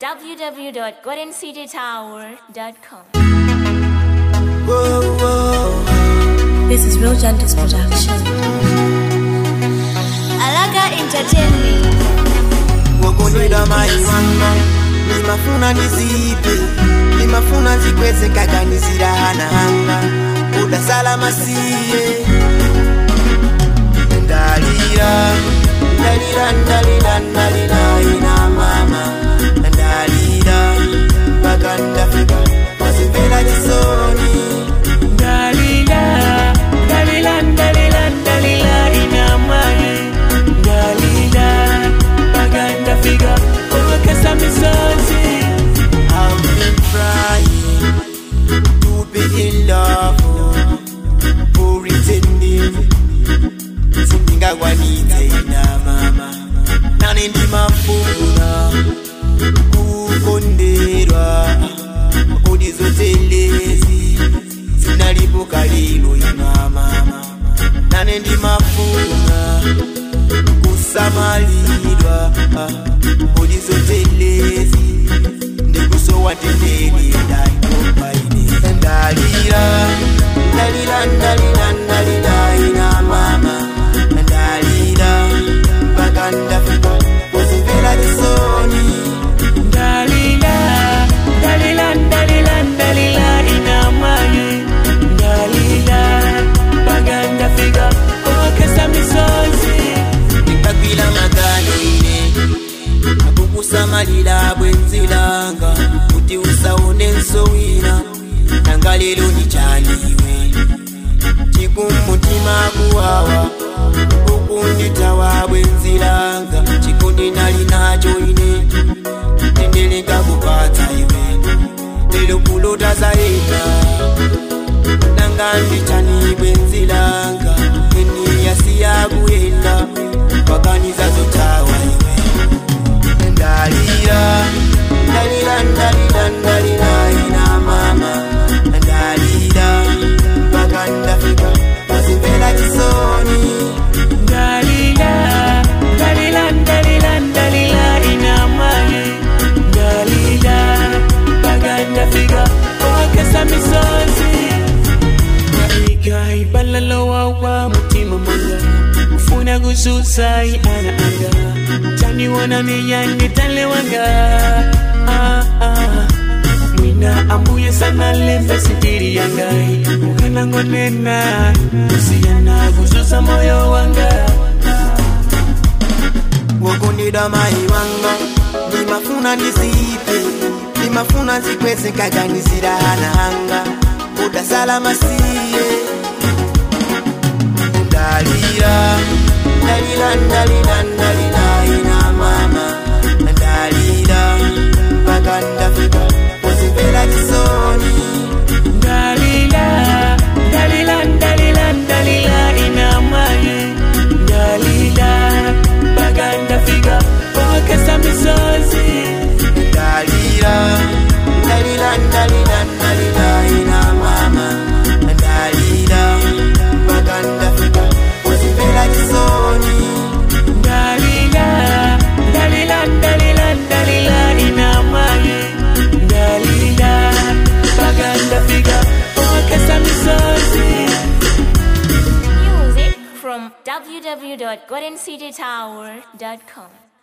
www.goldencitytower.com. Whoa, whoa. This is Real Gentles Production. Alaga Entertainment. wokondwedwa mai wanga nimafuna ndizipe nimafuna zikweze kaganizira hana hanga udasala masiye ndalira ndalira ndalira ndalira ina mama ndalira mpaka ndafika wazimvera chisoni Dalila, Dalila, Dalila, Dalila, ina mai. Dalila, baganda figa, owekesa misozi. I've been trying to be in love for pretending sindingakwanitse ina mama nane ndimafuna kukonderwa kodi zotelezi zinalipo lilo ina mama nane ndimafuna kusamalidwa kodi zotelezi ndikusowa tendeni ndaikopaine ndalira ndalira ndalira ndalira ina mama ndalira mpaka ndafika kuzimvera chisoni Dalila, Dalila, Dalila, Dalila, ina mai. Dalila, baganda figa, owekesa misozi. ndikagwira maganine akukusamalira bwenzilanga kuti usaone nsowina nanga lero ni chaniwe chikumutima kuwawa ukunditawa bwenzilanga chikundi nali nacho ine tendeleka kupatsa iwe lero kulota zaina nanga ndichani bwenzilanga eniyasiya kuyenda pakaniza zotawa iwe ndalira ndalira ndalira ndalira ina mama ndalira mpaka ndafika wazimvera chisoni Dalila, Dalila, Dalila, Dalila, ina mai. Dalila, baganda figa, owekesa misozi. Igai balalo wawa mutima mwanga ufuna kususai ana anga tani wana niyange tale wanga ah, ah. mwina ambuye sana lembe sitiri yangai ukanangonena usiyana kususa moyo wanga wokondedwa mai wanga ndimafuna ndisipe ndimafuna zikweze kaganizira hana hanga udasala masiye ndalira ndalira ndalira ndalira ina mama ndalira mpaka ndafika kuzimvera chisoni Dalila, Dalila, Dalila, Dalila, ina mai. Dalila, baganda figa, owekesa misozi. ndalira ndalira ndalira ndalira ina mama ndalira mpaka ndafika kuzimvera chisoni Dalila, Dalila, Dalila, Dalila, ina mai. Dalila, baganda figa, owekesa misozi. Music from www.goldencitytower.com.